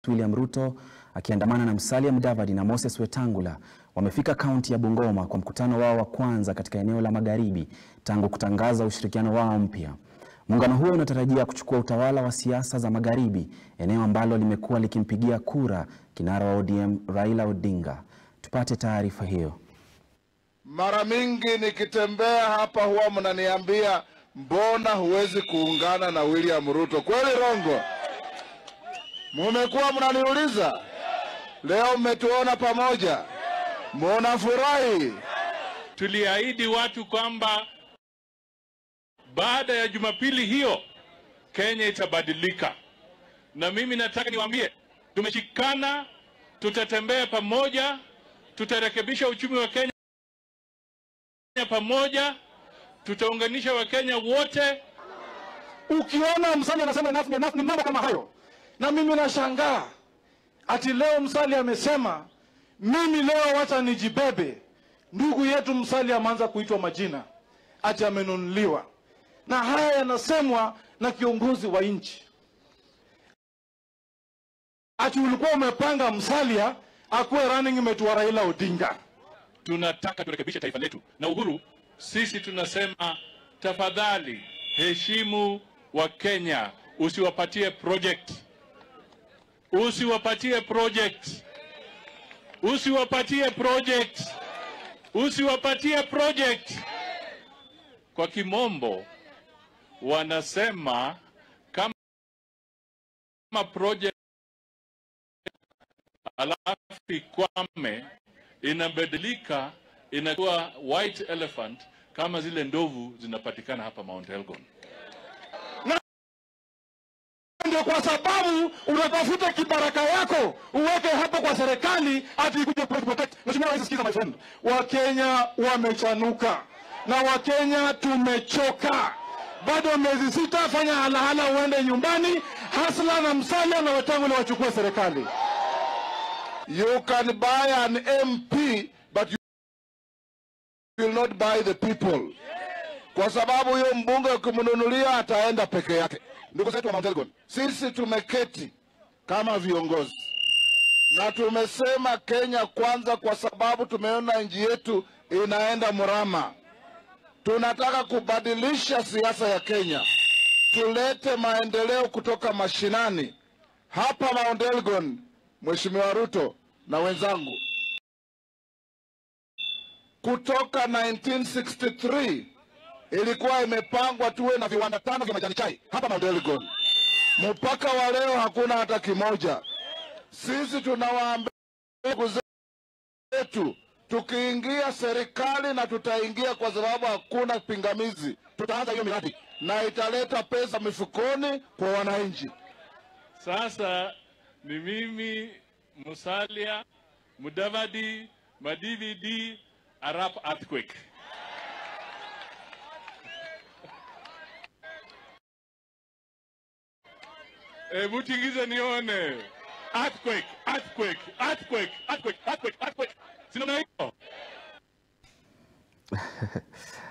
William Ruto akiandamana na Musalia Mudavadi na Moses Wetangula wamefika kaunti ya Bungoma kwa mkutano wao wa kwanza katika eneo la Magharibi tangu kutangaza ushirikiano wao mpya. Muungano huo unatarajia kuchukua utawala wa siasa za Magharibi, eneo ambalo limekuwa likimpigia kura kinara wa ODM Raila Odinga. Tupate taarifa hiyo. Mara mingi nikitembea hapa huwa mnaniambia mbona huwezi kuungana na William Ruto? Kweli rongo? Mumekuwa mnaniuliza, leo mmetuona pamoja, munafurahi. Tuliahidi watu kwamba baada ya Jumapili hiyo Kenya itabadilika, na mimi nataka niwaambie, tumeshikana, tutatembea pamoja, tutarekebisha uchumi wa Kenya pamoja, tutaunganisha Wakenya wote. Ukiona Musalia anasema enough ni enough, ni mambo kama hayo, na mimi nashangaa ati leo Musalia amesema mimi leo wacha nijibebe. Ndugu yetu Musalia ameanza kuitwa majina ati amenunuliwa, na haya yanasemwa na kiongozi wa nchi ati ulikuwa umepanga Musalia akuwe running mate wa Raila Odinga. Tunataka turekebishe taifa letu, na Uhuru, sisi tunasema tafadhali heshimu wa Kenya, usiwapatie project, usiwapatie project, usiwapatie project, usiwapatie project. Kwa kimombo wanasema kama project alafu ikwame, inabadilika inakuwa white elephant kama zile ndovu zinapatikana hapa Mount Elgon. Ndio kwa sababu unatafuta kibaraka yako uweke hapo kwa serikali ati ikuje protect. Mheshimiwa Rais, sikiza my friend, Wakenya wamechanuka na Wakenya tumechoka. Bado miezi sita, fanya halahala uende nyumbani. Hasla na Musalia na Wetangula wachukue serikali. You can buy an MP but you will not buy the people, kwa sababu huyo mbunge ukimnunulia ataenda peke yake. Ndugu zetu wa Mount Elgon, sisi tumeketi kama viongozi na tumesema Kenya kwanza, kwa sababu tumeona nchi yetu inaenda mrama. Tunataka kubadilisha siasa ya Kenya, tulete maendeleo kutoka mashinani hapa Mount Elgon. Mheshimiwa Ruto na wenzangu, kutoka 1963 ilikuwa imepangwa tuwe na viwanda tano vya majani chai hapa Mount Elgon. Mpaka wa leo hakuna hata kimoja. Sisi tunawaambia ndugu zetu, tukiingia serikali na tutaingia kwa sababu hakuna pingamizi, tutaanza hiyo miradi na italeta pesa mifukoni kwa wananchi. Sasa ni mimi Musalia Mudavadi Madividi Arap earthquake. Hebu tingize nione. Earthquake, earthquake, earthquake, earthquake, earthquake, earthquake. Sina hiyo.